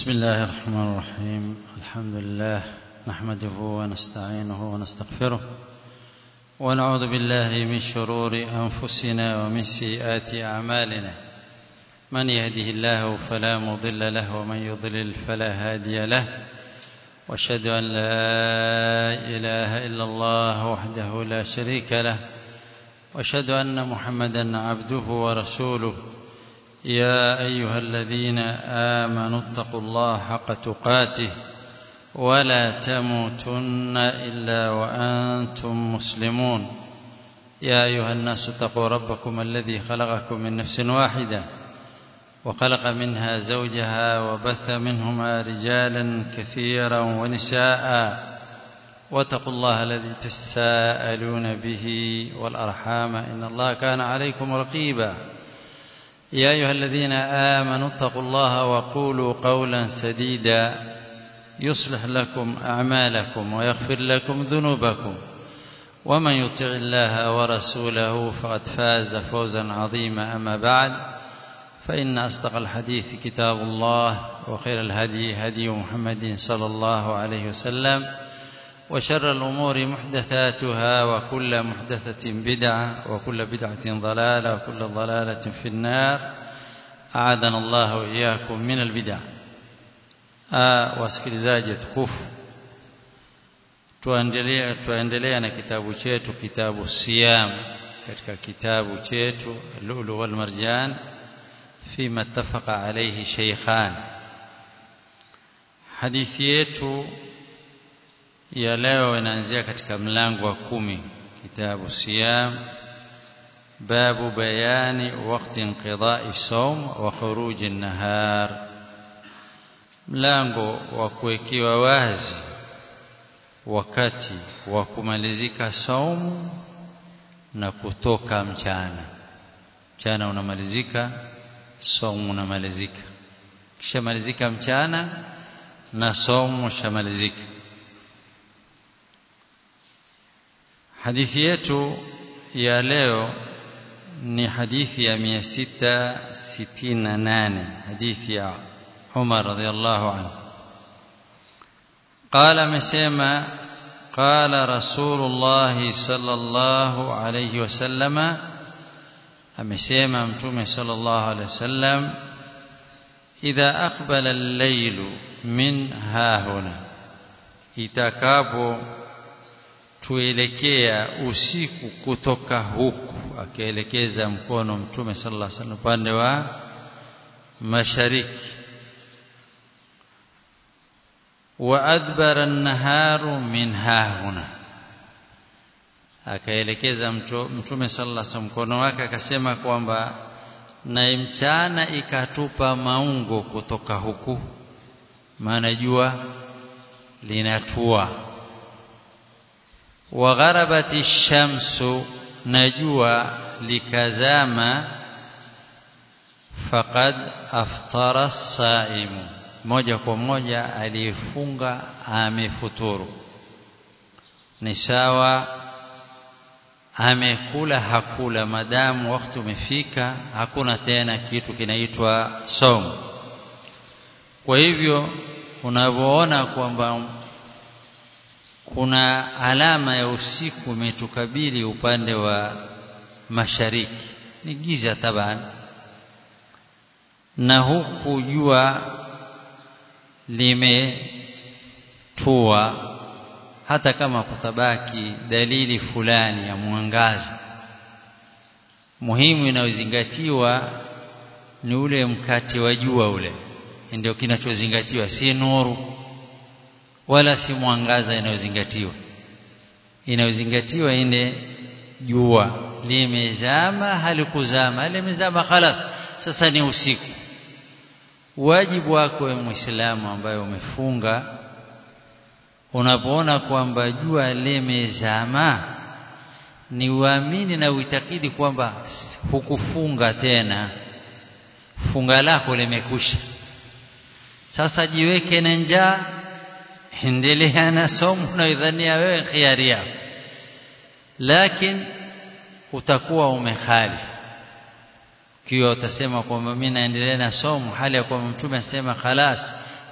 بسم الله الرحمن الرحيم الحمد لله نحمده ونستعينه ونستغفره ونعوذ بالله من شرور أنفسنا ومن سيئات أعمالنا من يهده الله فلا مضل له ومن يضلل فلا هادي له واشهد أن لا إله إلا الله وحده لا شريك له واشهد أن محمدا عبده ورسوله يا أيها الذين آمنوا اتقوا الله حق تقاته ولا تموتن إلا وأنتم مسلمون يا أيها الناس اتقوا ربكم الذي خلقكم من نفس واحدة وخلق منها زوجها وبث منهما رجالا كثيرا ونساء واتقوا الله الذي تساءلون به والأرحام إن الله كان عليكم رقيبا يا أيها الذين آمنوا اتقوا الله وقولوا قولا سديدا يصلح لكم أعمالكم ويغفر لكم ذنوبكم ومن يطع الله ورسوله فقد فاز فوزا عظيما أما بعد فإن أصدق الحديث كتاب الله وخير الهدي هدي محمد صلى الله عليه وسلم وشر الأمور محدثاتها وكل محدثة بدعة وكل بدعة ضلالة وكل ضلالة في النار أعاذنا الله وإياكم من البدع wasikilizaji tukufu tuendelea tuendelea na kitabu chetu kitabu siyam katika kitabu chetu lulu wal marjan fima ittafaqa alayhi shaykhan hadithi yetu ya leo inaanzia katika mlango wa kumi kitabu siyam babu bayani waqti inqidai sawm wa khuruj an-nahar mlango wa kuwekewa wazi wakati wa kumalizika saumu na kutoka mchana mchana unamalizika saumu unamalizika kisha malizika mchana na saumu shamalizika hadithi yetu ya leo ni hadithi ya 668 hadithi ya Umar radhiallahu anhu قال مسيما قال رسول الله صلى الله عليه وسلم amesema mtume sallallahu alaihi wasallam idha aqbala al-layl min hahuna itakapo tuelekea usiku kutoka huku akielekeza mkono mtume sallallahu alaihi wasallam upande wa mashariki wa adbara an-naharu min hahuna akaelekeza mtume sallallahu alaihi wasallam mkono wake akasema kwamba na mchana ikatupa maungo kutoka huku maana jua linatua wa gharabati shamsu na jua likazama faqad aftara saimu moja kwa moja aliyefunga amefuturu ni sawa amekula hakula madamu wakati umefika hakuna tena kitu kinaitwa somo kwa hivyo unavyoona kwamba kuna alama ya usiku umetukabili upande wa mashariki ni giza taban na huku jua limetua hata kama kutabaki dalili fulani ya mwangaza muhimu inayozingatiwa ni ule mkate wa jua ule ndio kinachozingatiwa si nuru wala si mwangaza inayozingatiwa inayozingatiwa ile jua limezama halikuzama limezama khalas sasa ni usiku wajibu wako wewe muislamu ambaye umefunga unapoona kwamba jua limezama ni uamini na uitakidi kwamba hukufunga tena funga lako limekusha sasa jiweke na njaa endelea na somo unaidhania wewe khiari yako lakini utakuwa umekhalifu ikiwa utasema kwamba mimi naendelea na somo hali ya kwamba mtume asema khalas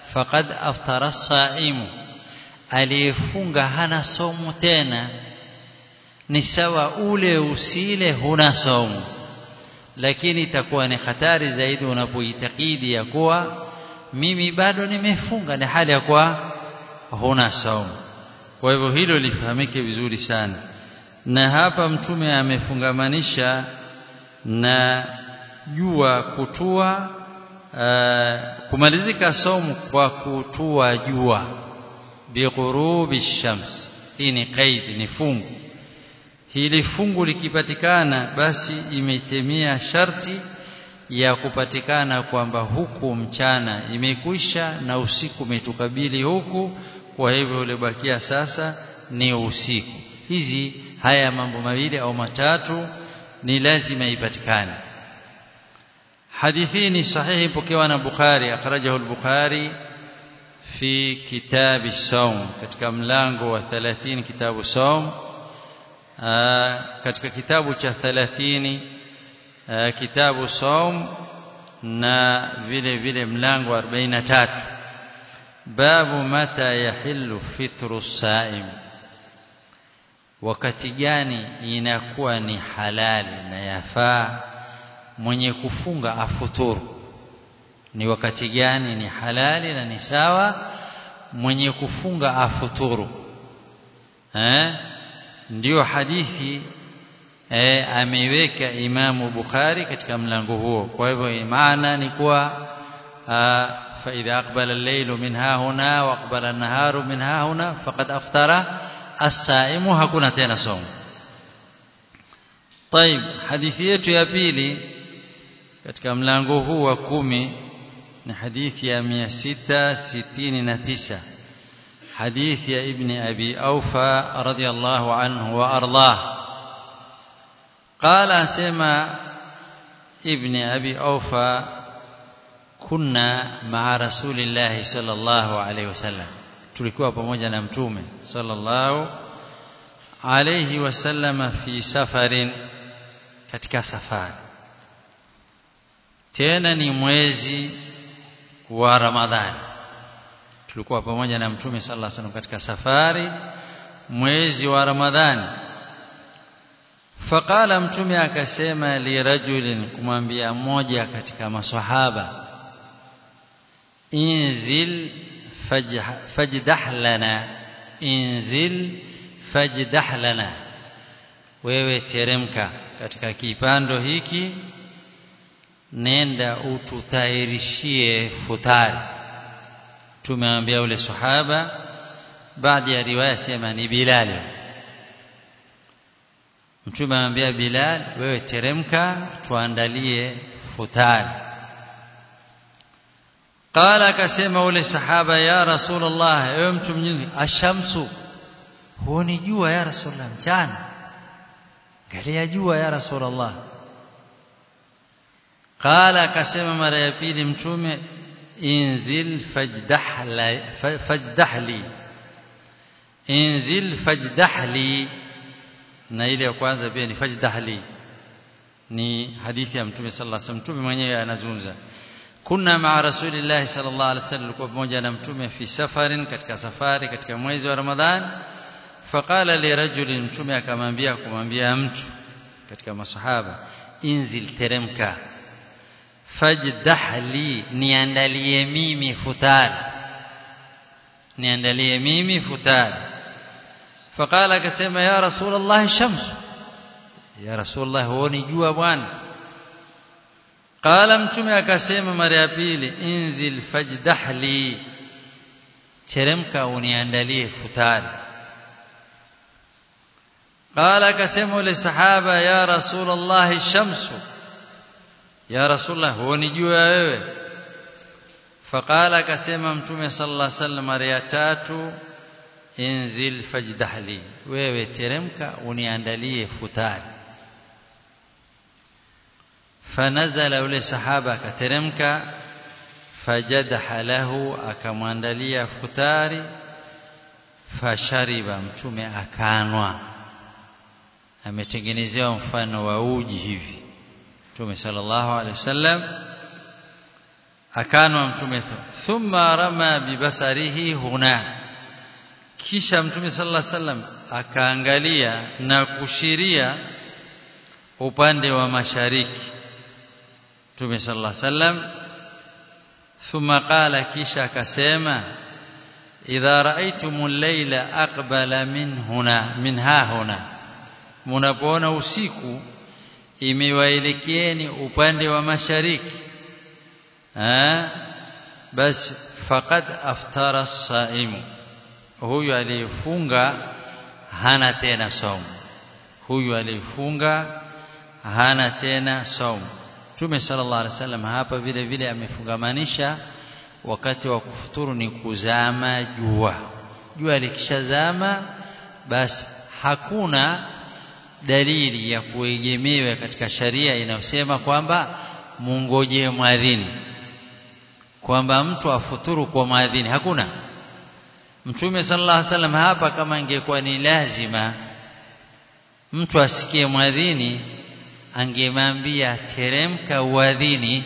faqad aftara as-saimu aliyefunga hana somu tena ni sawa ule usile huna somu lakini itakuwa ni hatari zaidi unapoitakidi ya kuwa mimi bado nimefunga ni hali ya kuwa huna saumu kwa hivyo hilo lifahamike vizuri sana na hapa mtume amefungamanisha na jua kutua uh, kumalizika saumu kwa kutua jua bighurubi shams hii ni qaid ni fungu hili fungu likipatikana basi imetemia sharti ya kupatikana kwamba huku mchana imekwisha na usiku umetukabili huku kwa hivyo ulibakia sasa ni usiku hizi haya mambo mawili au matatu ni lazima ipatikane hadithi ni sahihi pokewa na Bukhari akhrajahu al-Bukhari fi kitab as-sawm katika mlango wa 30 kitabu sawm katika kitabu cha 30 kitabu saum na vile vile mlango 43 babu mata yahillu fitru saim wakati gani inakuwa ni halali na yafaa mwenye kufunga afuturu ni wakati gani ni halali na ni sawa mwenye kufunga afuturu eh ndio hadithi e, ameiweka Imamu Bukhari katika mlango huo kwa hivyo maana ni kuwa fa idha aqbala al-laylu min hahuna wa aqbala an-naharu min hahuna faqad aftara as-saimu hakuna tena somo طيب hadithi yetu ya pili katika mlango huu wa kumi ni hadithi ya 669 حديث يا ابن أبي أوفى رضي الله عنه وأرضاه قال سمع ابن أبي أوفى كنا مع رسول الله صلى الله عليه وسلم tulikuwa pamoja na mtume sallallahu alayhi wasallam fi safarin katika safari tena ni mwezi wa ramadhani tulikuwa pamoja na mtume sallallahu alaihi wasallam katika safari mwezi wa ramadhani faqala mtume akasema li rajulin kumwambia mmoja katika maswahaba inzil fajdah lana inzil fajdah lana wewe teremka katika kipando hiki nenda ututayarishie futari tumeambia ule sahaba baadhi ya riwaya sema ni Bilal mtume amwambia Bilal wewe teremka tuandalie futari qala akasema ule sahaba ya rasulullah ewe mtu mnyingi ashamsu huoni jua ya rasulullah mchana angalia jua ya rasulullah qala akasema mara ya pili mtume inzil fajdahli fajdahli inzil fajdahli na ile ya kwanza pia ni fajdahli ni hadithi ya mtume sallallahu alaihi wasallam mtume mwenyewe anazungumza kunna maa rasulillahi sallallahu alaihi wasallam kwa pamoja na mtume fi safarin katika safari katika mwezi wa ramadhan faqala li rajulin mtume akamwambia kumwambia mtu katika masahaba inzil teremka fajdahli niandalie mimi futari niandalie mimi futari faqala akasema ya rasulullah shams ya rasulullah huoni jua bwana qala mtume akasema mara ya pili inzil fajdahli teremka uniandalie futari qala akasema ule sahaba ya rasulullah shamsu ya rasulullah huoni jua wewe faqala akasema mtume sallallahu alaihi wasallam mara ya tatu inzil fajdahli wewe teremka uniandalie futari fanazala yule sahaba akateremka fajadaha lahu akamwandalia futari fashariba mtume akanwa ametengenezewa mfano wa uji hivi mtume sallallahu alaihi wasallam akanwa mtume thumma rama bibasarihi huna kisha mtume sallallahu alaihi wasallam akaangalia na kushiria upande wa mashariki mtume sallallahu alaihi wasallam thumma qala kisha akasema idha raaitumul layla aqbala min huna min ha huna mnapoona usiku imewaelekeeni upande wa mashariki eh basi faqad aftara as-saimu huyu aliyefunga hana tena saumu huyu aliyefunga hana tena saumu Mtume sallallahu alaihi wasallam hapa vile vile amefungamanisha wakati wa kufuturu ni kuzama jua jua likishazama basi hakuna dalili ya kuegemewa katika sharia inayosema kwamba mungoje mwadhini kwamba mtu afuturu kwa mwadhini hakuna Mtume sallallahu alaihi wasallam hapa kama ingekuwa ni lazima mtu asikie mwadhini angemwambia teremka uadhini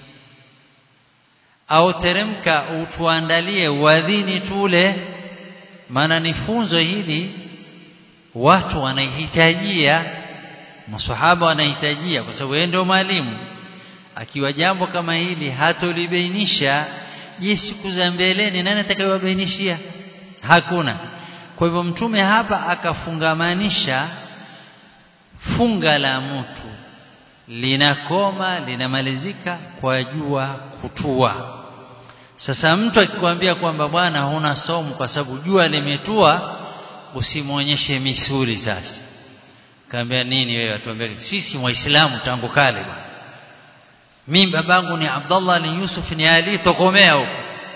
au teremka utuandalie uadhini tule maana ni funzo hili watu wanahitajia maswahaba wanahitajia kwa sababu yeye ndio mwalimu akiwa jambo kama hili hatolibainisha je siku za mbeleni nani atakayewabainishia hakuna kwa hivyo mtume hapa akafungamanisha funga la mtu linakoma linamalizika kwa jua kutua sasa mtu akikwambia kwamba bwana huna somo kwa sababu jua limetua usimwonyeshe misuli sasa kaambia nini wewe atuambia sisi waislamu tangu kale bwana mimi babangu ni Abdullah ni Yusuf ni Ali tokomea huko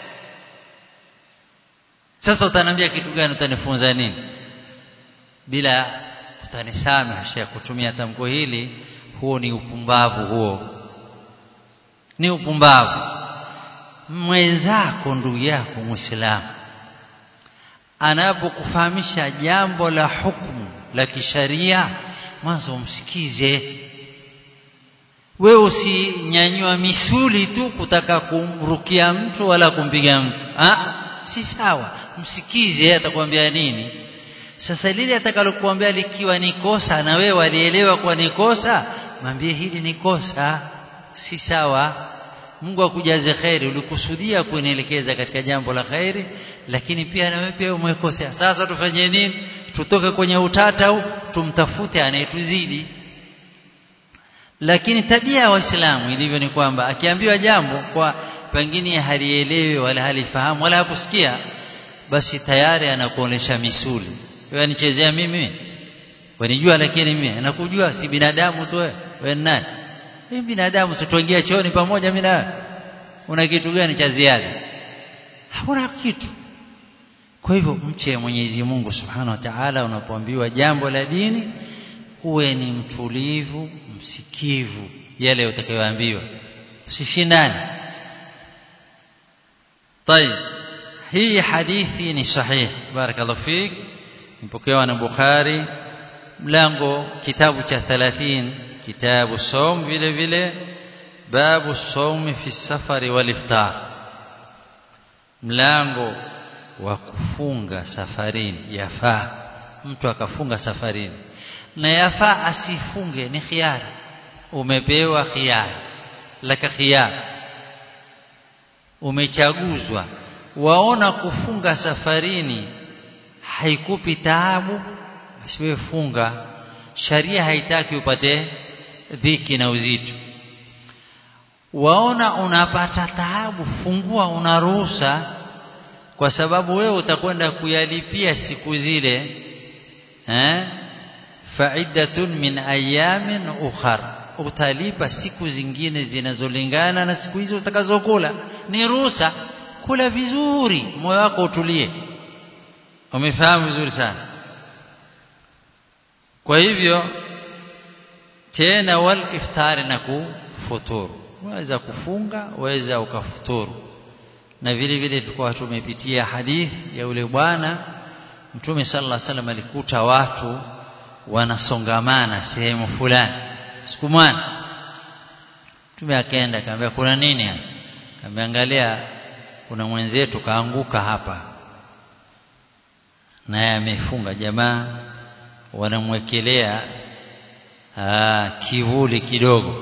sasa utaniambia kitu gani utanifunza nini bila utanisamehe Sheikh kutumia tamko hili huo ni upumbavu huo ni upumbavu mwenzako ndugu yako muislamu anapokufahamisha jambo la hukumu la kisharia mwanzo umsikize wewe usinyanyua misuli tu kutaka kumrukia mtu wala kumpiga mtu ah si sawa msikize atakwambia nini sasa lile atakalokuambia likiwa ni kosa na wewe walielewa kwa ni kosa mwambie hili ni kosa si sawa Mungu akujaze khairi ulikusudia kunielekeza katika jambo la khairi lakini pia na wewe pia umekosea sasa tufanye nini tutoke kwenye utata au tumtafute anayetuzidi lakini tabia ya waislamu ilivyo ni kwamba akiambiwa jambo kwa pengine halielewi wala halifahamu wala hakusikia basi tayari anakuonesha misuli wewe nichezea mimi wanijua lakini mimi nakujua si binadamu tu wewe wewe nani mimi binadamu situingia chooni pamoja mimi na una kitu gani cha ziada hakuna kitu kwa hivyo mche Mwenyezi Mungu Subhanahu wa Ta'ala unapoambiwa jambo la dini uwe ni mtulivu msikivu yale utakayoambiwa usishindane طيب hii hadithi ni sahih barakallahu fik mpokewa na Bukhari mlango kitabu cha 30 kitabu saum vile vile babu saum fi safari wal iftar mlango wa kufunga safarini yafaa mtu akafunga safarini na yafaa asifunge ni khiari umepewa khiari laka khiari umechaguzwa waona kufunga safarini haikupi taabu basi wewe funga sharia haitaki upate dhiki na uzito waona unapata taabu fungua unaruhusa kwa sababu wewe utakwenda kuyalipia siku zile eh fa'iddatun min ayamin ukhar utalipa siku zingine zinazolingana na siku hizo utakazokula ni ruhusa kula vizuri moyo wako utulie umefahamu vizuri sana kwa hivyo tena wal iftari na kufuturu unaweza kufunga waweza ukafuturu na vile vile tulikuwa tumepitia hadithi ya yule bwana mtume sallallahu alaihi wasallam alikuta watu wanasongamana sehemu fulani siku moja mtume akaenda akamwambia kuna nini ameangalia kuna mwenzetu kaanguka hapa naye amefunga jamaa wanamwekelea kivuli kidogo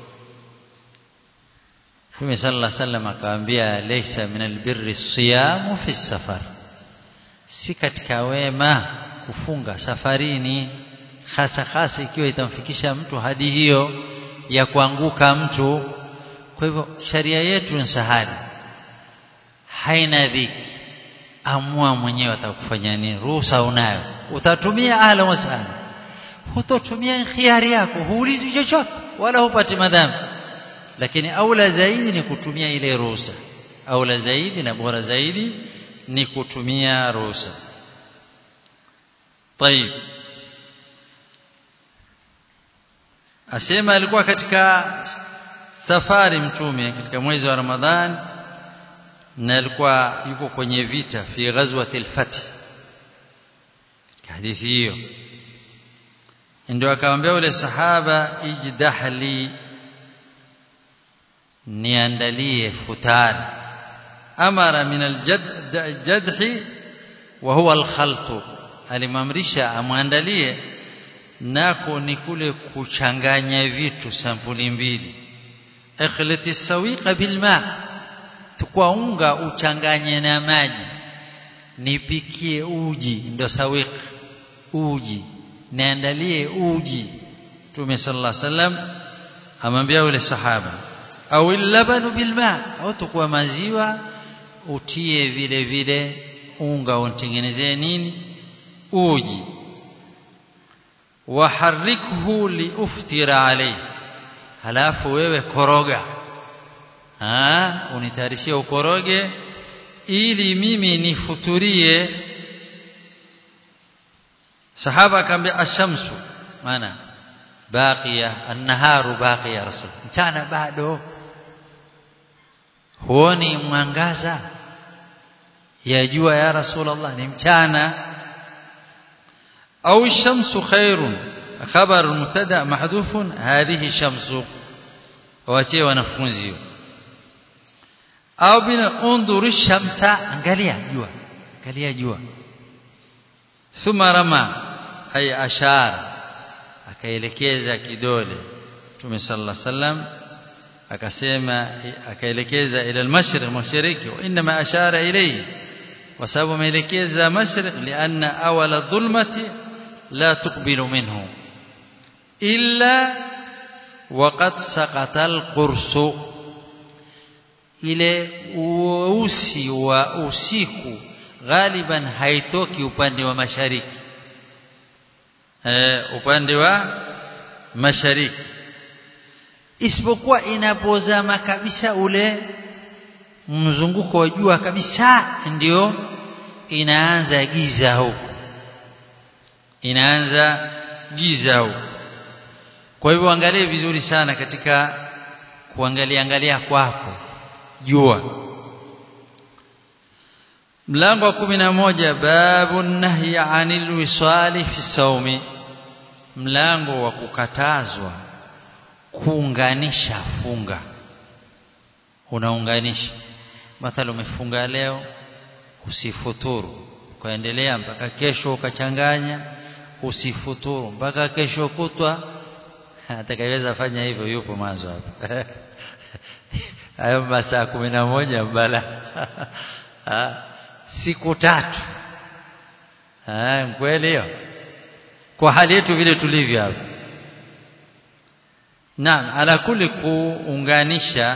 Mtume sallallahu alaihi wasallam akamwambia laysa min albirri siyamu fi safar si katika wema kufunga safarini hasa hasa ikiwa itamfikisha mtu hadi hiyo ya kuanguka mtu kwa hivyo sharia yetu ni sahali haina dhiki amua mwenyewe atakufanya nini ruhusa unayo utatumia ahla wasahla hutotumia khiari yako huulizi chochote wala hupati madhambi lakini aula zaidi ni kutumia ile ruhusa aula zaidi na bora zaidi ni kutumia ruhusa طيب asema alikuwa katika safari mtume katika mwezi wa Ramadhan na alikuwa yuko kwenye vita fi ghazwati al-fath katika hadithi hiyo ndio akamwambia yule sahaba ijdahli niandalie futari amara min aljadhi wa huwa alkhalt alimamrisha amwandalie nako ni kule kuchanganya vitu sampuli mbili ikhlati sawiqa bilma tukwa unga uchanganye na maji nipikie uji ndo sawiq uji niandalie uji Mtume sallallahu alaihi wasallam amwambia yule sahaba au labanu bilma au tukua maziwa utie vile vile unga utengenezee nini uji waharikhu liuftira alayhi halafu wewe koroga ah unitayarishie ukoroge ili mimi nifuturie sahaba akamwambia ashamsu maana baqiya an-naharu baqiya rasul mchana bado huoni mwangaza ya jua ya rasulullah ni mchana au shamsu khairun khabar mubtada mahdhufun hadhihi shamsu waachie wanafunzi hiyo au bila undhuru shamsa angalia jua angalia jua thumma rama ay ashara akaelekeza kidole Mtume sallallahu alaihi wasallam akasema akaelekeza ila al-mashriq mashariki wa inma ashara ilayhi kwa sababu ameelekeza mashriq lianna awala dhulmati la tuqbilu minhu illa waqad saqata al-qursu ile usi wa usiku ghaliban haitoki upande wa mashariki eh, upande wa mashariki isipokuwa inapozama kabisa ule mzunguko wa jua kabisa ndio inaanza giza huko inaanza giza huko kwa hivyo angalie vizuri sana katika kuangalia angalia kwako jua mlango wa kumi na moja babu nahyi anil wisali fi saumi mlango wa kukatazwa kuunganisha funga unaunganisha mathalan umefunga leo usifuturu ukaendelea mpaka kesho ukachanganya usifuturu mpaka kesho kutwa atakayeweza fanya hivyo yupo mwanzo hapa hayo masaa kumi na moja mbala siku tatu kweli hiyo kwa hali yetu vile tulivyo hapa naam ala kuli kuunganisha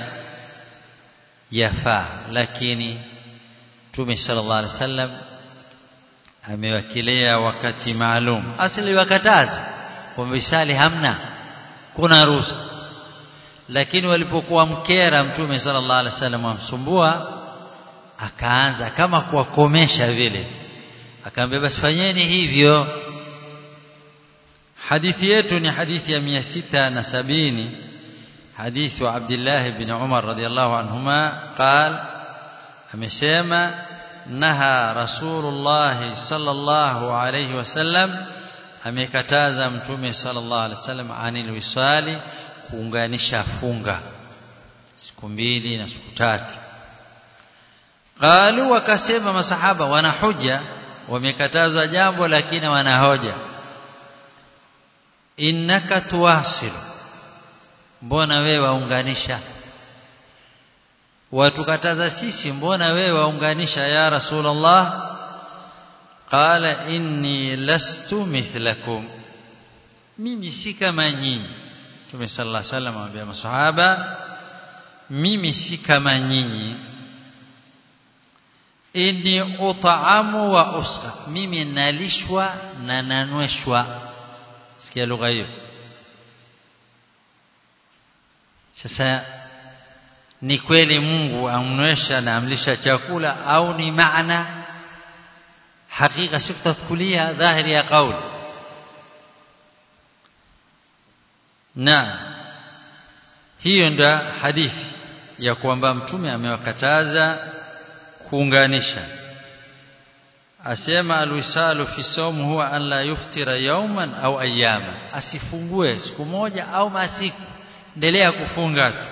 yafaa lakini Mtume sallallahu alaihi wasallam amewakilia wakati maalum asili wakataza kwamba isali hamna kuna ruhusa lakini walipokuwa mkera Mtume sallallahu alaihi wasallam amsumbua akaanza kama kuwakomesha vile akaambia basi fanyeni hivyo hadithi yetu ni hadithi ya 670 حديث عبد الله بن عمر رضي الله عنهما قال amesema naha rasulullah sallallahu alayhi wasallam amekataza mtume sallallahu alayhi wasallam anil wisali kuunganisha funga siku mbili na siku tatu qalu wakasema masahaba wana hoja wamekatazwa jambo lakini wana hoja innaka tuwasil mbona wewe waunganisha watukataza sisi mbona wewe waunganisha ya rasulullah qala inni lastu mithlakum mimi si kama nyinyi Mtume sallallahu alaihi wasallam amwambia masahaba mimi si kama nyinyi inni utaamu wa usqa mimi nalishwa na nanweshwa sikia lugha hiyo sasa ni kweli Mungu amnywesha na amlisha chakula au ni maana hakika sikutafukulia dhahiri ya kauli na hiyo ndio hadithi ya kwamba mtume amewakataza kuunganisha asema alwisalu fi sawm huwa an la yuftira yawman au ayyama asifungue siku moja au masiku endelea kufunga tu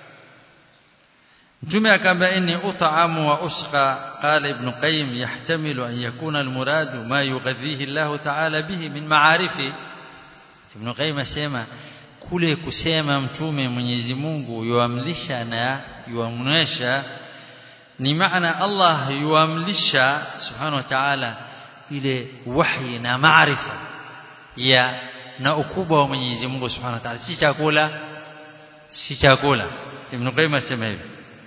mtume akaambia inni ut'amu wa usqa qala ibn qayyim yahtamilu an yakuna almuradu ma yughadhihi Allah ta'ala bihi min ma'arifi ibn qayyim asema kule kusema mtume Mwenyezi Mungu yuamlisha na yuamnwesha ni maana Allah yuamlisha subhanahu wa ta'ala ile wahi na maarifa ya na ukubwa wa Mwenyezi Mungu subhanahu wa ta'ala si chakula si chakula Ibn Qayyim asema hivi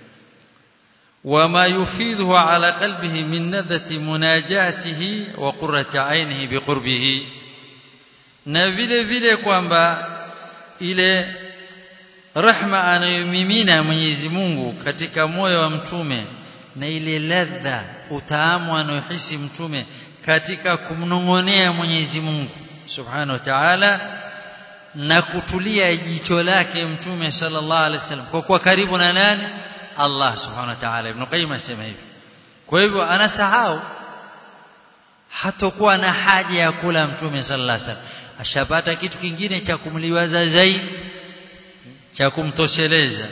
وما يفيده على قلبه من نذة مناجاته وقرة عينه بقربه na vile vile kwamba ile rahma anayomimina Mwenyezi Mungu katika moyo wa mtume na ile ladha utaamu anayohisi mtume katika kumnong'onea Mwenyezi Mungu Subhanahu wa Ta'ala na kutulia jicho lake mtume sallallahu alaihi wasallam kwa kuwa karibu na nani Allah Subhanahu wa Ta'ala Ibn Qayyim asema hivi kwa hivyo anasahau hatakuwa na haja ya kula mtume sallallahu alaihi wasallam ashapata kitu kingine cha kumliwaza zaidi cha kumtosheleza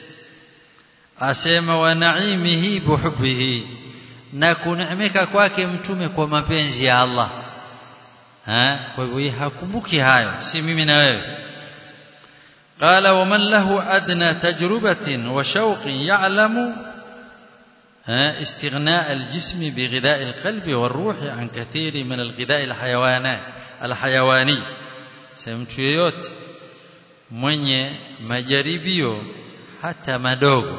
asema wa naimihi buhubbihi na kuneemeka kwake mtume kwa mapenzi ya Allah ha kwa hivyo hakumbuki hayo si mimi na wewe قال ومن له أدنى تجربة وشوق يعلم استغناء الجسم بغذاء القلب والروح عن كثير من الغذاء الحيوانات الحيواني mtu yeyote mwenye majaribio hata madogo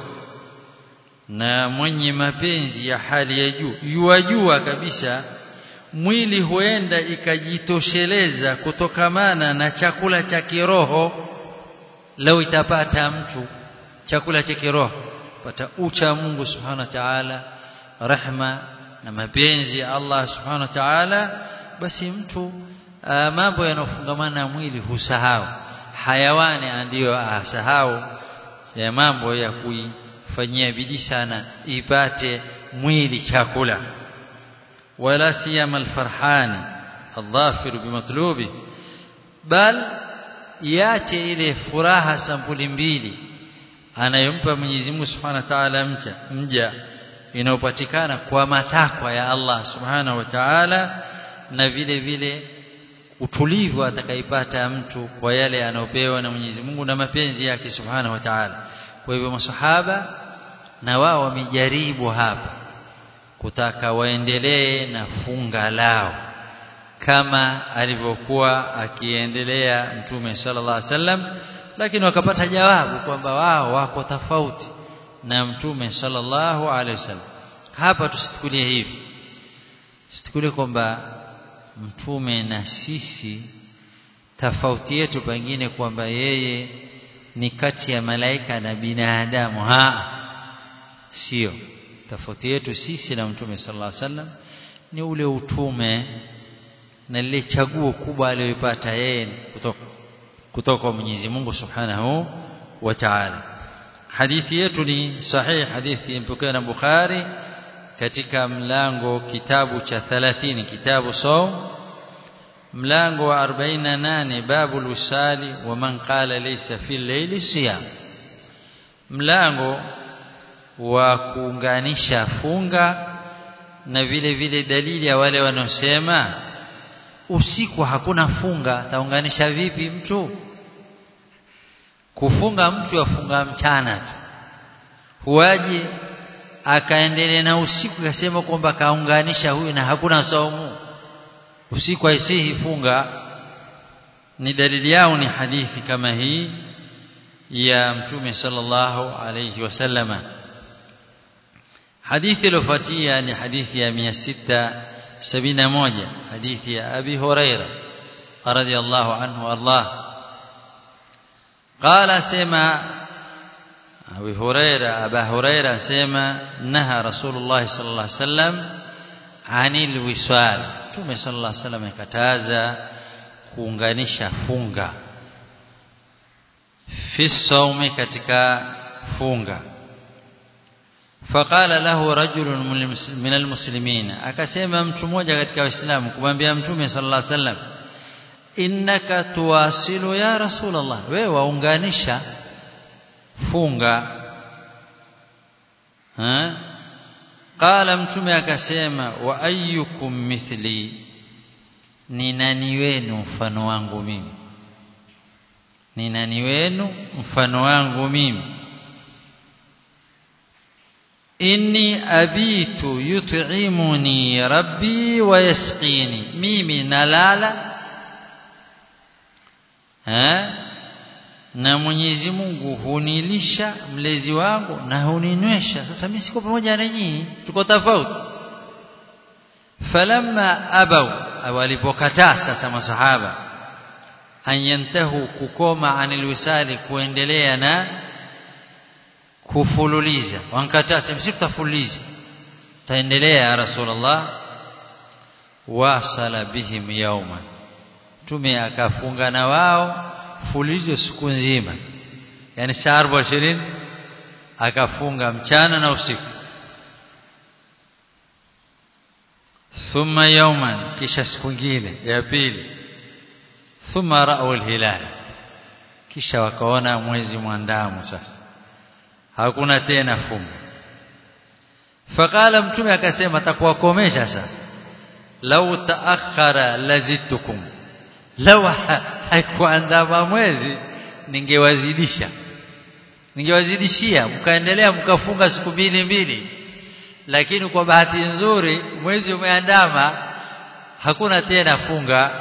na mwenye mapenzi ya hali ya juu yuwajua kabisa mwili huenda ikajitosheleza kutokamana na chakula cha kiroho lau itapata mtu chakula cha kiroho pata ucha Mungu subhanahu wa ta'ala rahma na mapenzi ya Allah subhanahu wa ta'ala basi mtu uh, mambo yanofungamana na mwili husahau hayawani ndiyo asahau ya mambo ya kuifanyia bidii sana ipate mwili chakula wala siyama alfarhani الظافر بمطلوبه bal iache ile furaha sampuli mbili anayompa Mwenyezi Mungu Subhanahu wa Ta'ala mcha mja inayopatikana kwa matakwa ya Allah Subhanahu wa Ta'ala na vile vile utulivu atakaipata mtu kwa yale anayopewa na Mwenyezi Mungu na mapenzi yake Subhanahu wa Ta'ala kwa hivyo masahaba na wao wamejaribu hapa kutaka waendelee na funga lao kama alivyokuwa akiendelea mtume sallallahu alaihi wasallam lakini wakapata jawabu kwamba wao wako tofauti na mtume sallallahu alaihi wasallam hapa tusitukulie hivi tusitukulie kwamba mtume na sisi tofauti yetu pengine kwamba yeye ni kati ya malaika na binadamu ha sio tofauti yetu sisi na mtume sallallahu alaihi wasallam ni ule utume na lile chaguo kubwa aliyopata yeye kutoka kutoka kwa Mwenyezi Mungu Subhanahu wa Ta'ala hadithi yetu ni sahih hadithi impokewa na Bukhari katika mlango kitabu cha 30 kitabu saum mlango wa 48 babu lusali wa man qala laysa fil layli siyam mlango wa kuunganisha funga na vile vile dalili ya wale wanaosema usiku hakuna funga taunganisha vipi mtu kufunga mtu afunga mchana tu huaje akaendelea na usiku akasema kwamba kaunganisha huyu na hakuna saumu usiku haisihi funga ni dalili yao ni hadithi kama hii ya mtume sallallahu alayhi wasallama hadithi iliyofuatia ni hadithi ya 671 hadithi ya abi huraira radhiyallahu anhu Allah قال سما أبي هريرة أبا هريرة سما نهى رسول الله صلى الله عليه وسلم عن الوصال تومي صلى الله عليه وسلم كتازا kuunganisha funga fi saumi katika funga faqala lahu rajulun min almuslimin akasema mtu mmoja katika waislamu kumwambia mtume sallallahu alaihi wasallam innaka tuwasilu ya rasulullah wewe waunganisha funga ha qala mtume akasema wa ayyukum mithli ni nani wenu mfano wangu mimi ni nani wenu mfano wangu mimi inni abitu yut'imuni rabbi wa yasqini mimi nalala ha na Mwenyezi Mungu hunilisha mlezi wangu na huninywesha sasa mimi siko pamoja na nyinyi tuko tofauti falamma abaw walipokataa sasa masahaba anyantahu kukoma anil wisali kuendelea na kufululiza wankataa msitafululiza taendelea ya rasulullah wasala bihim yauma tume akafunga na wao fulizo siku nzima yani saa 24 akafunga mchana na usiku thumma yawman kisha siku nyingine ya pili thumma ra'u al-hilal kisha wakaona mwezi mwandamu sasa hakuna tena funga faqala mtume akasema takuwakomesha sasa lau taakhara lazitukum lau haikuandama mwezi ningewazidisha ningewazidishia mkaendelea mkafunga siku mbili mbili lakini kwa bahati nzuri mwezi umeandama hakuna tena funga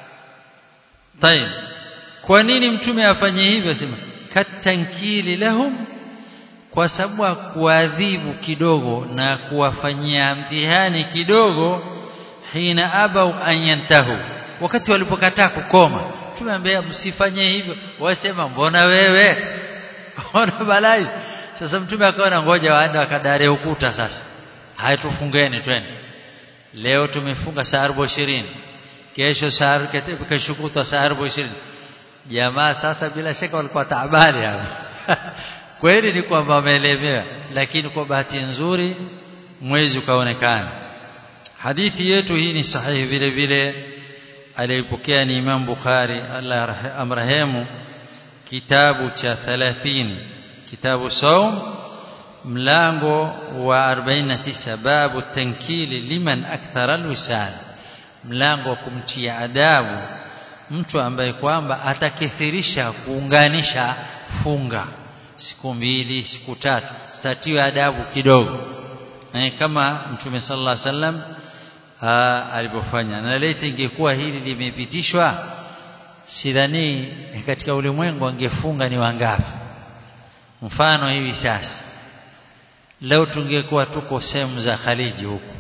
tayib kwa nini mtume afanye hivyo sema katankili lahum kwa sababu kuadhibu kidogo na kuwafanyia mtihani kidogo hina abau an yantahu wakati walipokataa kukoma tumeambia msifanye hivyo wasema mbona wewe mbona balai sasa mtume akaona ngoja waende wakadare ukuta sasa haya tufungeni twende leo tumefunga saa 20 kesho saa kesho kutwa saa 20 jamaa sasa bila shaka walikuwa taabani hapa kweli ni kwamba wameelemewa lakini kwa bahati nzuri mwezi ukaonekana hadithi yetu hii ni sahihi vile vile aliyepokea ni Imam Bukhari Allah amrahemu kitabu cha 30 kitabu saum mlango wa 49 babu tankili liman akthara alwisal mlango wa kumtia adabu mtu ambaye kwamba atakithirisha kuunganisha funga siku mbili siku tatu satiwe adabu kidogo na kama mtume sallallahu alaihi wasallam alipofanya na laiti ingekuwa hili limepitishwa sidhani katika ulimwengu angefunga ni wangapi mfano hivi sasa leo tungekuwa tuko sehemu za Khaliji huku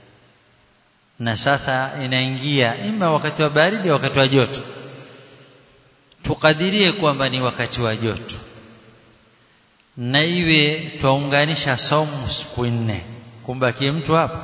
na sasa inaingia ima wakati wa baridi wakati wa joto tukadirie kwamba ni wakati wa joto na iwe twaunganisha somu siku nne kumbakie mtu hapa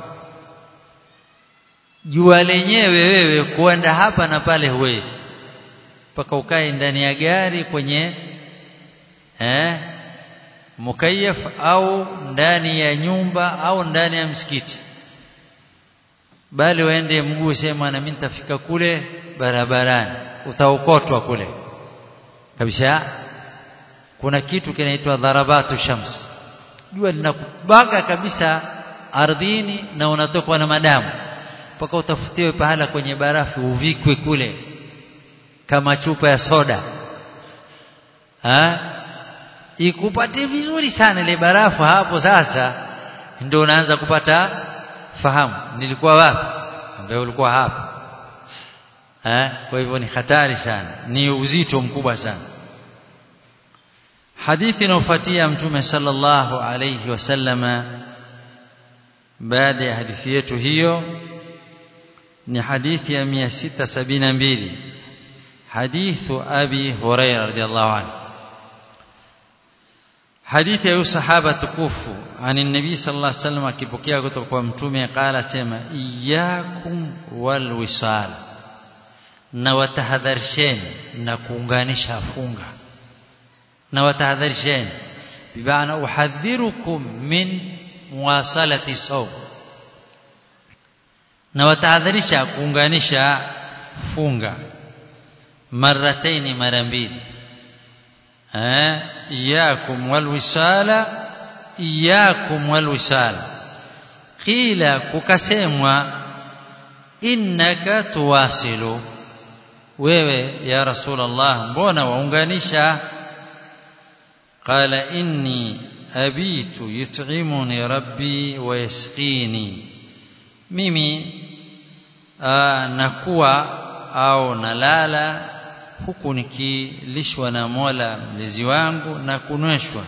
jua lenyewe wewe kuenda hapa na pale huwezi mpaka ukae ndani ya gari kwenye eh mukayaf au ndani ya nyumba au ndani ya msikiti bali waende mguu sema na mimi nitafika kule barabarani utaokotwa kule kabisa kuna kitu kinaitwa dharabatu shams jua linakubaka kabisa ardhini na unatokwa na madamu mpaka utafutiwe pahala kwenye barafu uvikwe kule kama chupa ya soda ha? ikupatie vizuri sana ile barafu hapo sasa ndio unaanza kupata fahamu nilikuwa wapi ambaye ulikuwa hapa ha? kwa hivyo ni hatari sana ni uzito mkubwa sana hadithi inayofuatia mtume sallallahu alayhi wasallama baada ya hadithi yetu hiyo ni hadithi ya 672 hadithu abi huraira radhiallahu anhu hadithi ya sahaba tukufu ani nabii sallallahu alaihi wasallam akipokea kutoka kwa mtume qala sema iyyakum wal wisal na watahadharisheni na kuunganisha funga na watahadharisheni bimaana uhadhirukum min muwasalati sawm na watahadharisha kuunganisha funga marataini mara mbili eh iyakum walwisala iyakum walwisala qila kukasemwa innaka tuwasilu wewe ya rasulullah mbona waunganisha qala inni abitu yut'imuni rabbi wa yasqini mimi aa, nakuwa au nalala huku nikilishwa na Mola mlezi wangu na kunweshwa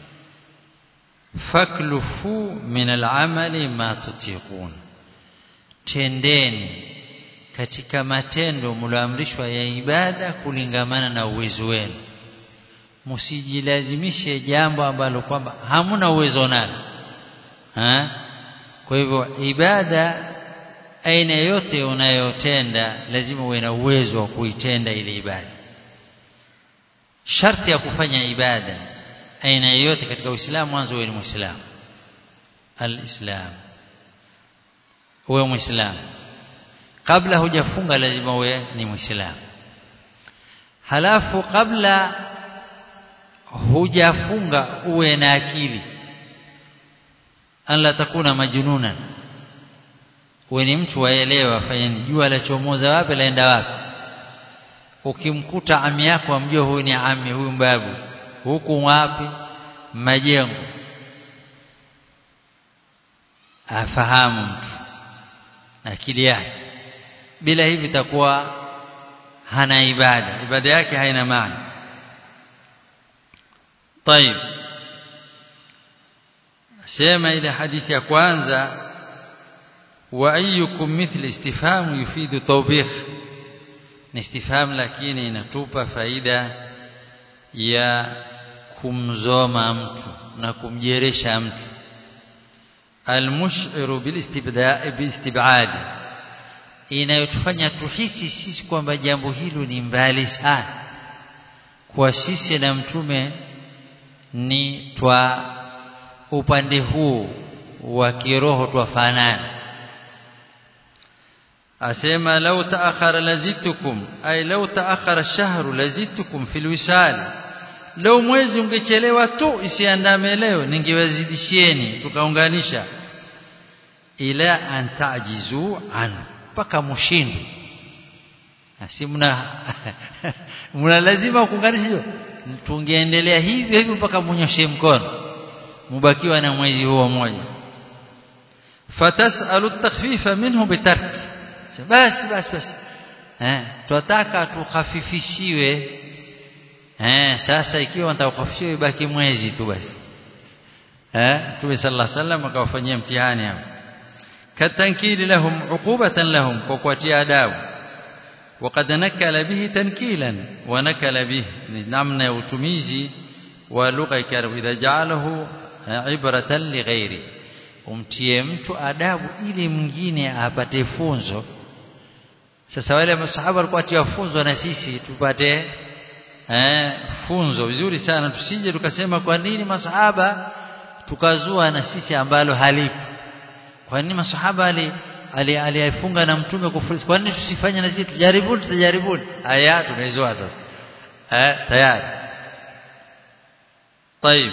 faklufu min al'amali ma tutiqun tendeni katika matendo mlioamrishwa ya ibada kulingamana na uwezo wenu msijilazimishe jambo ambalo kwamba hamuna uwezo nalo ha? kwa hivyo ibada aina yote unayotenda lazima uwe na uwezo wa kuitenda ile ibada sharti ya kufanya ibada aina yoyote katika Uislamu mwanzo uwe ni Muislamu alislam uwe Muislamu kabla hujafunga lazima uwe ni Muislamu halafu kabla hujafunga uwe na akili an la takuna majnunan uwe ni mtu waelewa afanye jua la chomoza wapi laenda wapi ukimkuta ami yako amjua huyu ni ami huyu mbabu huku wapi majengo afahamu mtu akili yake bila hivi itakuwa hana ibada ibada yake haina maana طيب sema ile hadithi ya kwanza wa ayyukum mithli istifham yufidu tawbih ni istifham lakini inatupa faida ya kumzoma mtu na kumjeresha mtu almushiru bilistibad inayotufanya tuhisi sisi kwamba jambo hilo ni mbali sana kwa sisi na mtume ni twa upande huu wa kiroho twafanana asema lau taakhara lazitukum ay lau taakhara shahru lazitukum fil wisal lau mwezi ungechelewa tu isiandame leo ningewazidishieni tukaunganisha ila an tajizu an mpaka mushindu si mna mna lazima kuunganisha hiyo tungeendelea hivyo hivyo mpaka munyoshe mkono mubakiwa na mwezi huo mmoja fatasalu takhfifa minhu bitarki basi basi basi eh tunataka tukhafifishiwe eh sasa ikiwa nataka kukhafifishiwe ibaki mwezi tu basi eh Mtume sallallahu alaihi wasallam akawafanyia mtihani hapo katankili lahum uqubatan lahum kwa kuatia adabu وقد نكل به تنكيلا ونكل به namna ya utumizi wa lugha ya idha ja'alahu ibratan lighairi umtie mtu adabu ili mwingine apate funzo sasa wale masahaba walikuwa atia funzo na sisi tupate eh funzo vizuri sana tusije tukasema kwa nini masahaba tukazua na sisi ambalo halipo kwa nini masahaba ali aliyefunga na mtume kufurisi kwa nini tusifanye na sisi tujaribuni tutajaribu aya tumezoa sasa eh tayari طيب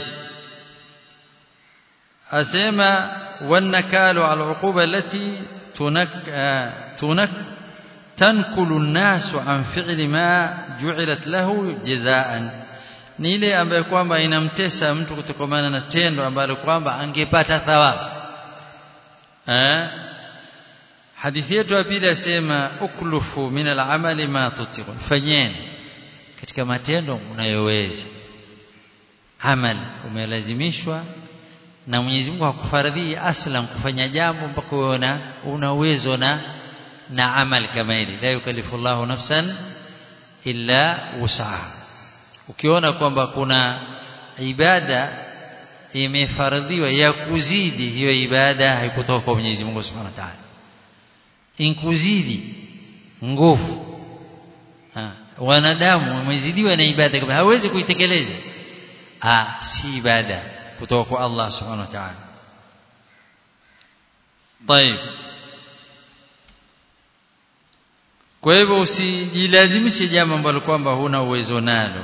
أسمى والنكال على العقوبة التي تنك تنك تنكل الناس عن فعل ما جعلت له جزاء ni ile ambayo kwamba inamtesa mtu kutokomana na tendo ambalo kwamba angepata thawabu eh hadithi yetu ya pili asema uklufu min al-amali ma tutiqun fanyeni katika matendo unayoweza amali umelazimishwa na Mwenyezi Mungu hakufaradhi aslan kufanya jambo mpaka uwe una uwezo na na amali kama hili la yukallifu Allahu nafsan illa wus'aha ukiona kwamba kuna ibada imefaradhiwa ya kuzidi hiyo ibada haikutoka kwa Mwenyezi Mungu Subhanahu wa Ta'ala inkuzidi nguvu wanadamu wamezidiwa na ibada kama hawezi kuitekeleza ah si ibada kutoka kwa Allah Subhanahu wa Ta'ala طيب kwa hivyo usijilazimishe jambo ambalo kwamba huna uwezo nalo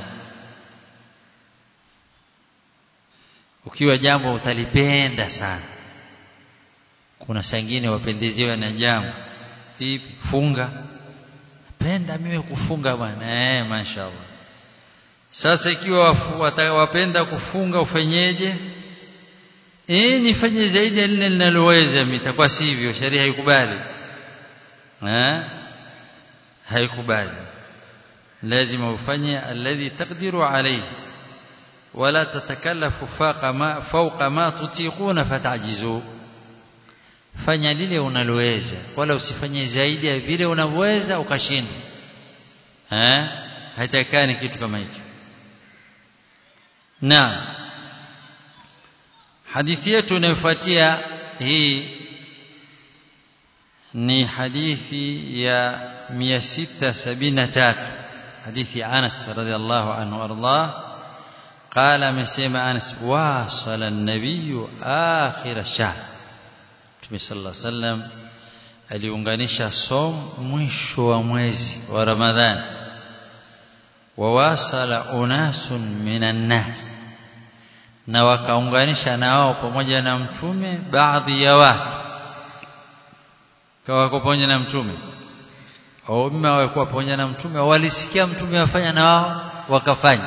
ukiwa jambo utalipenda sana kuna sangine wapendezewa na jambo vipi funga penda mimi kufunga bwana eh mashaallah sasa ikiwa wapenda kufunga ufanyeje eh nifanye zaidi ya lile ninaloweza mitakuwa sivyo sheria haikubali eh haikubali lazima ufanye alladhi taqdiru alayhi wala tatakallafu faqa ma fawqa ma tutiquna fatajizu fanya lile unaloweza wala usifanye zaidi ya vile unavyoweza ukashindwa eh haitakani kitu kama hicho na hadithi yetu inayofuatia hii ni hadithi ya 673 hadithi Anas radhiallahu anhu ardah قال amesema Anas wasala an-nabiy akhir ash-shahr Mtume sallallahu alaihi wasallam aliunganisha som mwisho wa mwezi wa Ramadhani wawasala unasun minan nas na wakaunganisha na wao pamoja na mtume baadhi ya watu kawa pamoja na mtume au mma walikuwa pamoja na mtume walisikia mtume wafanya na wao wakafanya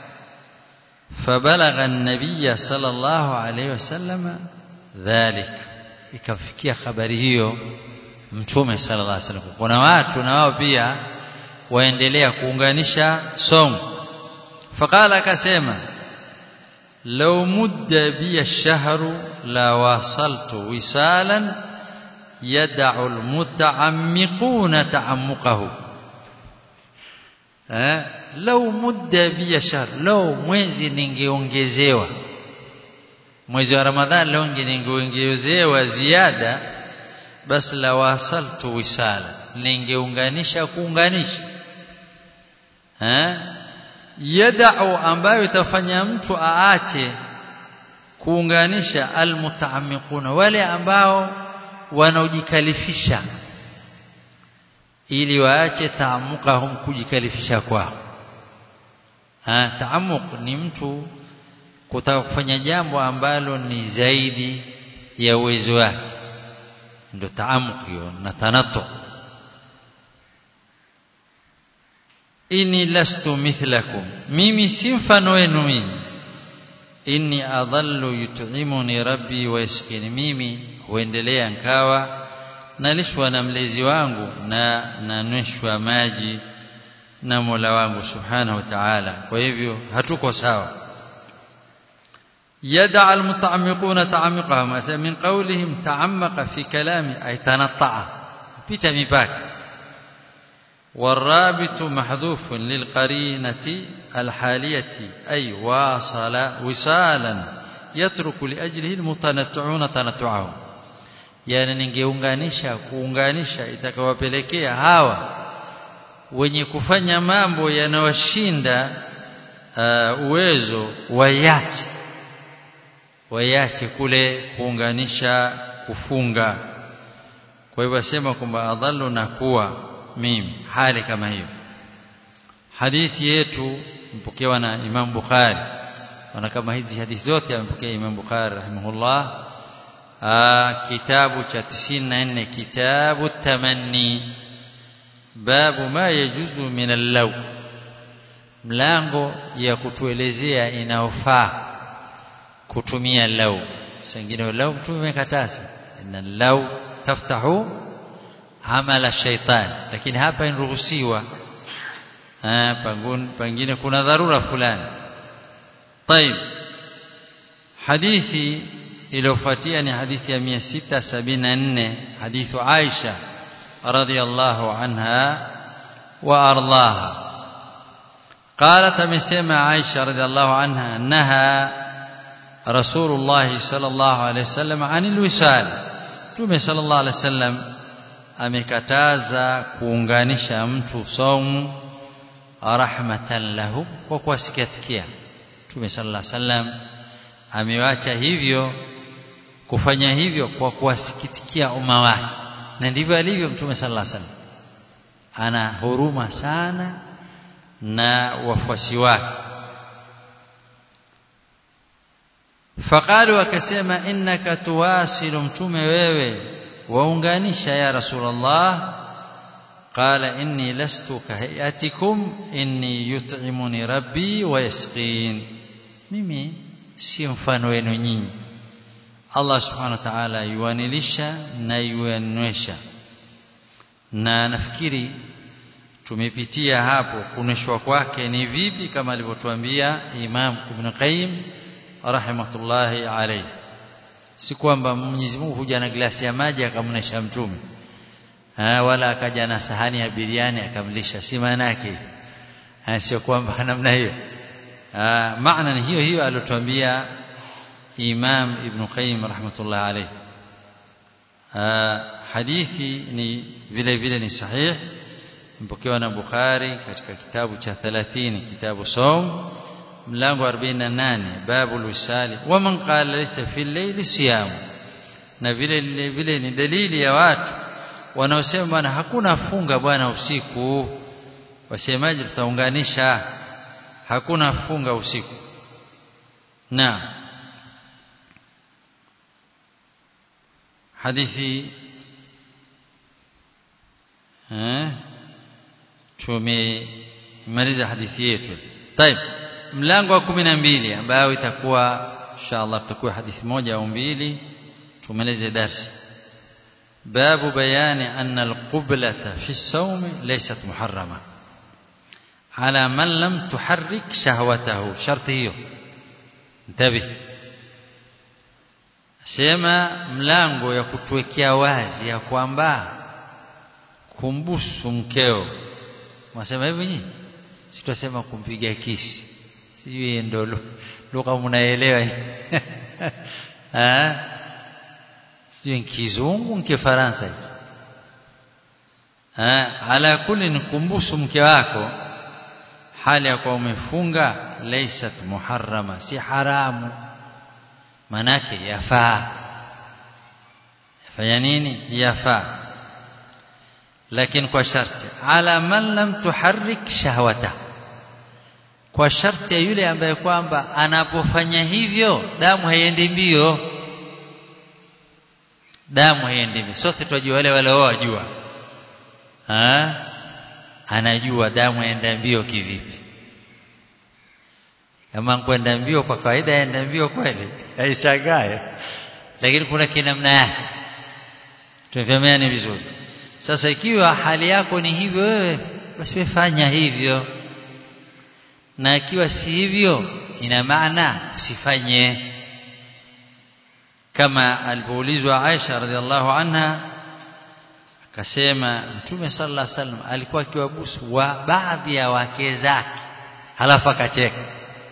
فبلغ النبي صلى الله عليه وسلم ذلك ikafikia habari hiyo mtume sallallahu alaihi wasallam kuna watu na wao pia waendelea kuunganisha somo faqala akasema law mudda bi ash-shahru la wasaltu wisalan yad'u al-muta'ammiquna ta'ammuqahu eh law mudda bi ash-shahr law mwezi ningeongezewa mwezi wa ramadhani leo ningeongezewa ziada basi la wasaltu wisala ningeunganisha kuunganisha eh yadau ambayo itafanya mtu aache kuunganisha almutaammiquna wale ambao wanaojikalifisha ili waache taamukahum kujikalifisha kwao ha taamuk ni mtu kutaka kufanya jambo ambalo ni zaidi ya uwezo wake ndio taamuk hiyo na tanattu inni lastu mithlakum mimi si mfano wenu mimi inni adhallu yut'imuni rabbi wa yaskini mimi huendelea nkawa nalishwa na mlezi wangu na nanyweshwa maji na Mola wangu subhanahu wa ta'ala kwa hivyo hatuko sawa يدع المتعمقون تعمقهم من قولهم تعمق في كلامه أي تنطع بيتا مباك والرابط محذوف للقرينة الحالية أي واصل وصالا يترك لأجله المتنطعون تنطعهم yani ningeunganisha kuunganisha itakawapelekea hawa wenye kufanya mambo yanawashinda uh, uwezo wayache wayache kule kuunganisha kufunga kwa hivyo asema kwamba adhallu na kuwa mimi hali kama hiyo hadithi yetu mpokewa na Imam Bukhari na kama hizi hadithi zote amepokea Imam Bukhari rahimahullah kitabu cha 94 kitabu tamanni babu ma yajuzu min al-law mlango ya kutuelezea inaofaa kutumia law sengine law tumekataza inna law taftahu amala shaitan lakini hapa inaruhusiwa pengine kuna dharura fulani طيب hadithi iliyofuatia ni hadithi ya 674 hadithu Aisha radhiyallahu anha wa ardhaha قالت amesema Aisha radhiyallahu anha naha Rasulullah sallallahu alayhi wasallam anil wisal Tume sallallahu alayhi wasallam amekataza kuunganisha mtu saumu rahmatan lahu kwa kuwasikitikia Mtume sallallahu alaihi wasallam amewacha hivyo kufanya hivyo kwa kuwasikitikia umma wake na ndivyo alivyo Mtume sallallahu alaihi wasallam ana huruma sana na wafuasi wake faqalu wakasema innaka tuwasilu mtume wewe waunganisha ya rasulullah qala inni lastu kahayatikum inni yut'imuni rabbi wa yasqin mimi si mfano wenu nyinyi Allah subhanahu wa ta'ala yuanilisha na yuanywesha na nafikiri tumepitia hapo kuneshwa kwake ni vipi kama alivyotuambia Imam Ibn Qayyim rahimatullahi alayhi si kwamba Mwenyezi Mungu huja na glasi ya maji akamnesha mtume ha, wala akaja na sahani ya biriani akamlisha si maana yake sio kwamba namna hiyo maana ni hiyo hiyo aliyotuambia Imam Ibn Qayyim rahmatullahi alayhi hadithi ni vile vile ni sahih mpokewa na Bukhari katika kitabu cha 30 kitabu Saum mlango 48 babu lusali wa man qala laysa fi al-layli siyam na vile vile ni dalili ya watu wanaosema bwana hakuna funga bwana usiku wasemaje tutaunganisha hakuna funga usiku na hadithi eh tumemaliza hadithi yetu طيب mlango wa 12 ambao itakuwa inshallah tutakuwa hadithi moja au mbili tumalize darsi babu bayani anna alqiblata fi as-sawm laysat muharrama ala man lam tuharrik shahwatahu sharti hiyo ntabi sema mlango ya kutuwekea wazi ya kwamba kumbusu mkeo mwasema hivi nyinyi sitasema kumpiga kisi sijui ndo lugha mnaelewa eh sijui kizungu nke faransa hicho eh ala kulli nikumbusu mke wako hali ya kuwa umefunga laysat muharrama si haramu manake yafaa yafanya nini yafaa lakini kwa sharti ala man lam tuharrik shahwata kwa sharti ya yule ambaye kwamba anapofanya hivyo damu haiendi mbio damu haiendi mbio sote tunajua wale wale wao wajua ha anajua damu yaenda mbio kivipi kama kwenda mbio kwa kawaida yaenda mbio kweli haishangae lakini kuna kinamna yake tumefahamiana vizuri sasa ikiwa hali yako ni hivyo wewe basi fanya hivyo na ikiwa si hivyo ina maana usifanye kama alipoulizwa Aisha radhiallahu anha akasema Mtume sallallahu alaihi wasallam alikuwa akiwabusu wa baadhi ya wake zake halafu akacheka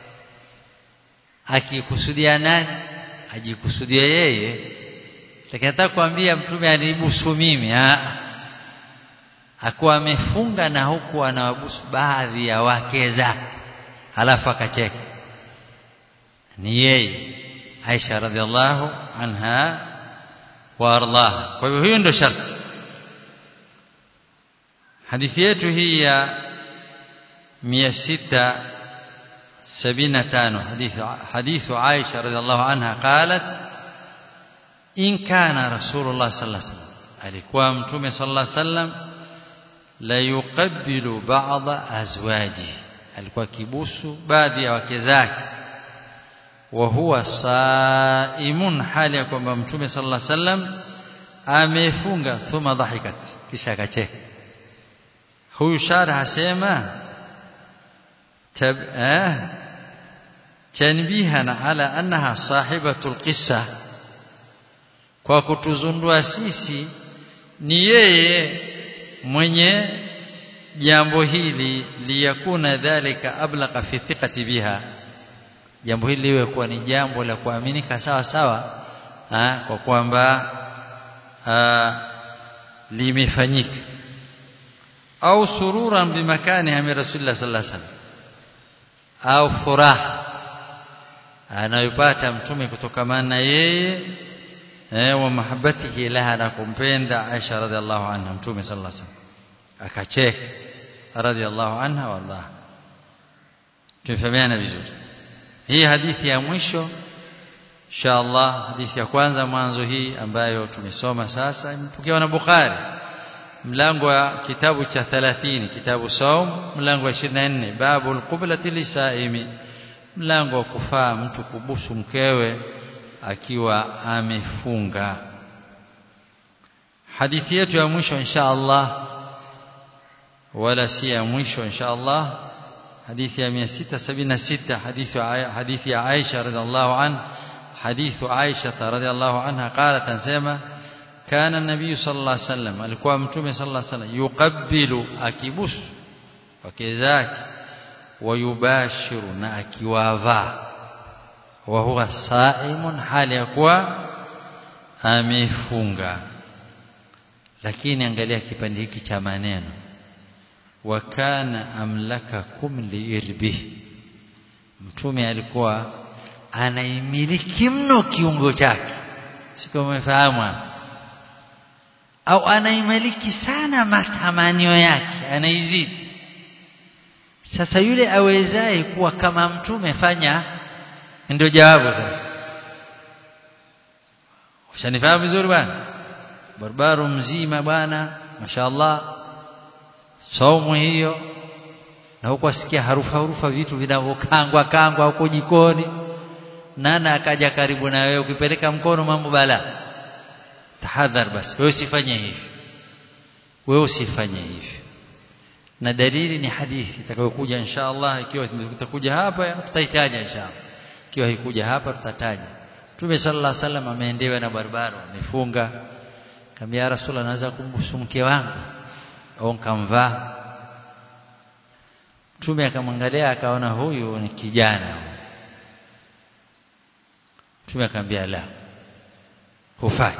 akikusudia nani ajikusudia yeye lakini nataka kuambia mtume anibusu mimi ah akuwa amefunga na huku anawabusu baadhi ya wake zake halafu akacheka ni yeye Aisha radhiallahu anha wa ardaha kwa hivyo hiyo ndio sharti hadithi yetu hii ya 75 حديث حديث عائشة رضي الله عنها قالت إن كان رسول الله صلى الله عليه وسلم alikuwa mtume sallallahu alaihi wasallam la yuqabbilu ba'dha azwaji alikuwa kibusu baadhi ya wake zake wa huwa saimun hali ya kwamba mtume sallallahu alaihi wasallam amefunga thumma dhahikat kisha akacheka huyu shara hasema tab eh tanbihan ala annaha sahibatul qissa kwa kutuzundua sisi ni yeye mwenye jambo hili liyakuna dhalika ablaqa fi thiqati biha jambo hili liwe kuwa ni jambo la kuaminika sawa sawa ha, kwa kwamba limefanyika au sururan bimakani ya rasulullah sallallahu alaihi wasallam au furaha anayopata mtume kutokamana na yeye eh wa mahabbatihi laha na kumpenda Aisha radhiallahu anha mtume sallallahu alaihi wasallam akacheka radhiallahu anha wallah tumefahamiana vizuri hii hadithi ya mwisho inshallah hadithi ya kwanza mwanzo hii ambayo tumesoma sasa imepokewa na Bukhari mlango wa kitabu cha 30 kitabu saum mlango wa 24 babu alqiblati lisaimi mlango wa kufaa mtu kubusu mkewe akiwa amefunga hadithi yetu ya mwisho insha Allah wala si ya mwisho insha Allah hadithi ya 676 hadithi hadithi ya Aisha radhiallahu anha حديث عائشة رضي الله عنها قالت أنسيما كان النبي صلى الله عليه وسلم alikuwa mtume صلى الله عليه وسلم يقبل akibus wake zake wayubashiru na akiwavaa wa huwa saimun hali ya kuwa amefunga lakini angalia kipande hiki cha maneno wa kana amlakakum liirbihi mtume alikuwa anaimiliki mno kiungo chake siko umefahamu au anaimiliki sana matamanio yake anaizidi sasa yule awezaye kuwa kama mtume fanya ndio jawabu sasa ushanifahamu vizuri bwana barbaru mzima bwana mashaallah saumu hiyo na huko asikia harufa harufa vitu vinavyokangwa kangwa huko jikoni nana akaja karibu na wewe ukipeleka mkono mambo bala tahadhar basi wewe usifanye hivi wewe usifanye hivi na dalili ni hadithi itakayokuja insha Allah ikiwa itakuja hapa tutaitaja insha Allah ikiwa haikuja hapa tutataja Mtume sallallahu alaihi wasallam ameendewa na barbaro amefunga kambia Rasulullah naweza kumbusu mke wangu au nikamvaa Mtume akamwangalia akaona huyu ni kijana Mtume akamwambia la hufai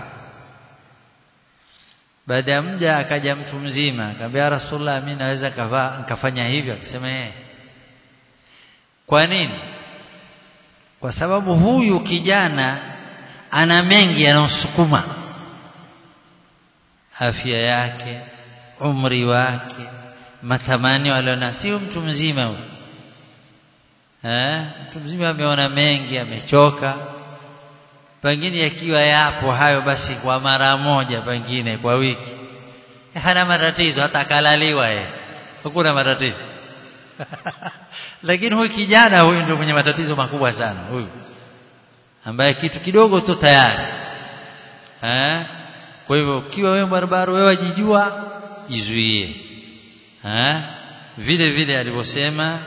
baada ya muda akaja mtu mzima akamwambia Rasulullah mimi naweza kavaa nikafanya hivyo akasema eh kwa nini kwa sababu huyu kijana ana mengi yanayosukuma afya yake umri wake matamanio aliona sio mtu mzima huyu eh mtu mzima ameona mengi amechoka pengine yakiwa yapo hayo basi kwa mara moja pengine kwa wiki hana matatizo hata akalaliwa yeye hakuna matatizo lakini huyu kijana huyu ndio mwenye matatizo makubwa sana huyu ambaye kitu kidogo tu tayari eh kwa hivyo ukiwa wewe barabara wewe wajijua jizuie eh vile vile alivyosema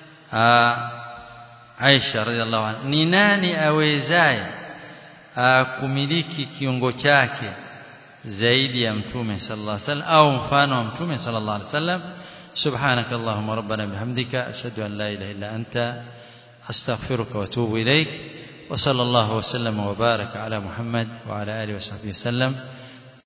Aisha radhiallahu anha ni nani awezaye kumiliki kiungo chake zaidi ya mtume sallallahu alaihi wasallam au mfano wa mtume sallallahu alaihi wasallam سبحانك اللهم ربنا بحمدك أشهد أن لا إله إلا أنت أستغفرك وأتوب إليك وصلى الله وسلم وبارك على محمد وعلى آله وصحبه وسلم